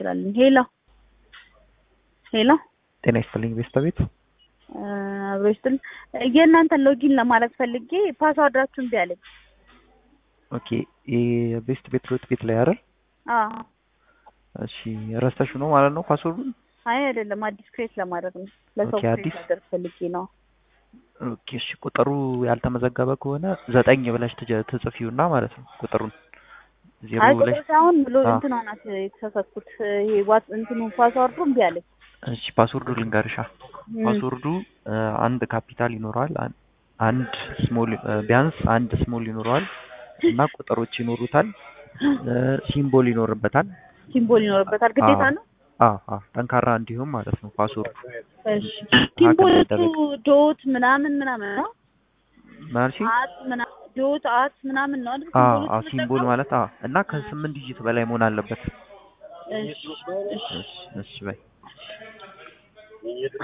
እንችላለን። ሄሎ ሄሎ ጤና ይስጥልኝ ቤስታ ቤት አብሮ ይስጥል። የእናንተን ሎጊን ለማድረግ ፈልጌ ፓስዋርዳችሁን እምቢ አለኝ። ኦኬ የቤስት ቤት ሮት ቤት ላይ አይደል? አዎ እሺ ረስተሽው ነው ማለት ነው ፓስወርዱን? አይ አይደለም፣ አዲስ ክሬት ለማድረግ ነው። ለሰው ኦኬ፣ ክሬት አዲስ? ማድረግ ፈልጌ ነው። ኦኬ እሺ ቁጥሩ ያልተመዘገበ ከሆነ ዘጠኝ ብለሽ ትጀ- ትጽፊውና ማለት ነው ቁጥሩን ዜሮ አይ ብለሽ ቁጥር ሳይሆን ብሎ አዎ። እንትኗ ናት የተሳሳትኩት። ይሄ ዋት እንትኑ ፓስዋርዱ እምቢ አለኝ። እሺ ፓስወርዱ ልንገርሻ እም፣ ፓስወርዱ እ፣ አንድ ካፒታል ይኖረዋል አን- አንድ ስሞል እ፣ ቢያንስ አንድ ስሞል ይኖረዋል እና ቁጥሮች ይኖሩታል እ፣ ሲምቦል ይኖርበታል ሲምቦል ይኖርበታል ግዴታ አዎ። ነው። አዎ አዎ ጠንካራ እንዲሁም ማለት ነው ፓስወርዱ እሺ ሲምቦሎቹ ይደረግ። ዶት ምናምን ምናምን ነው ማለት አት ምናምን ዶት አት ምናምን ነው አይደል? አዎ ሲምቦሎቹ አዎ ሲምቦል የምጠቀመው? ማለት አዎ እና ከስምንት ዲጂት በላይ መሆን አለበት እሺ እሺ እሺ እሺ በይ